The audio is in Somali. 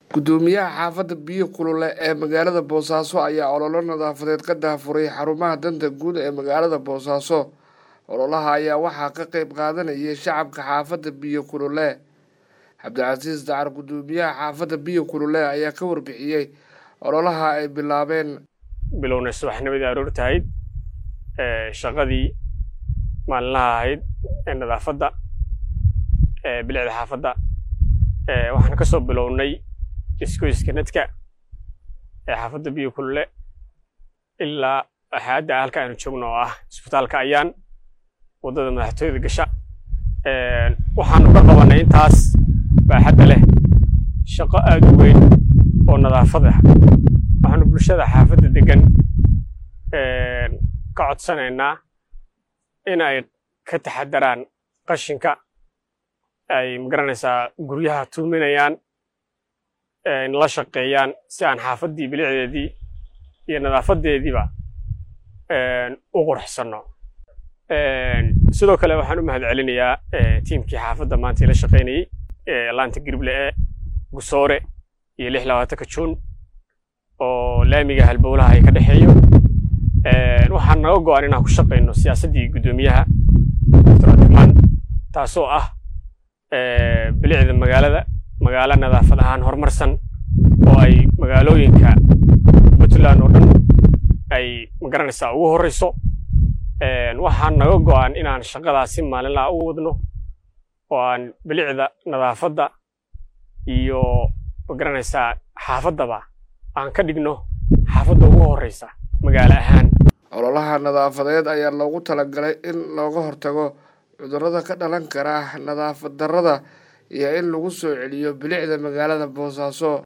gudoomiyaha xaafadda biyo kulule ee magaalada boosaaso ayaa ololo nadaafadeed ka daafuray xarumaha danta guud ee magaalada boosaaso ololaha ayaa waxaa ka qeyb qaadanayay shacabka xaafadda biyo kulule cabdicasiis dacar gudoomiyaha xaafadda biyo kulule ayaa ka warbixiyey ololaha ay bilaabeen bilowna subaxnimadii aroorta ahayd shaqadii maalinlaha ahayd ee nadaafadda bilicda xaafadda waxaan ka soo bilownay iskoyska nadka ee xaafadda biyo kulule ilaa hadda halka aynu joogno oo ah isbitaalka ayaan waddada madaxtooyada gasha waxaanu ka qabanay intaas baaxadda leh shaqo aad u weyn oo nadaafada waxaanu bulshada xaafadda degan ka codsanaynaa in ay ka taxadaraan qashinka ay magaranaysaa guryaha tuuminayaan la shaqeeyaan si aan xaafaddii bilicdeedii iyo nadaafadeediiba u qurxsanno sidoo kale waxaan u mahad celinayaa tiimkii xaafadda maanta ila shaqaynayey laanta girible ee gusoore iyo lix labaatanka juun oo laamiga halbowlaha ay ka dhexeeyo waxaan naga go-an inaan ku shaqayno siyaasaddii guddoomiyaha doctor abdirmaan taasoo ah bilicda magaalada magaalo nadaafad ahaan horumarsan oo ay magaalooyinka puntland oo dhan ay magaranaysaa ugu horreyso waxaan naga go-an inaan shaqadaasi maalinlaha u wadno oo aan bilicda nadaafadda iyo magaranaysaa xaafaddaba aan ka dhigno xaafadda ugu horreysa magaalo ahaan ololaha nadaafadeed ayaa loogu talagalay in looga hortago cudurrada ka dhalan kara nadaafad darrada iyo in lagu soo celiyo bilicda magaalada boosaaso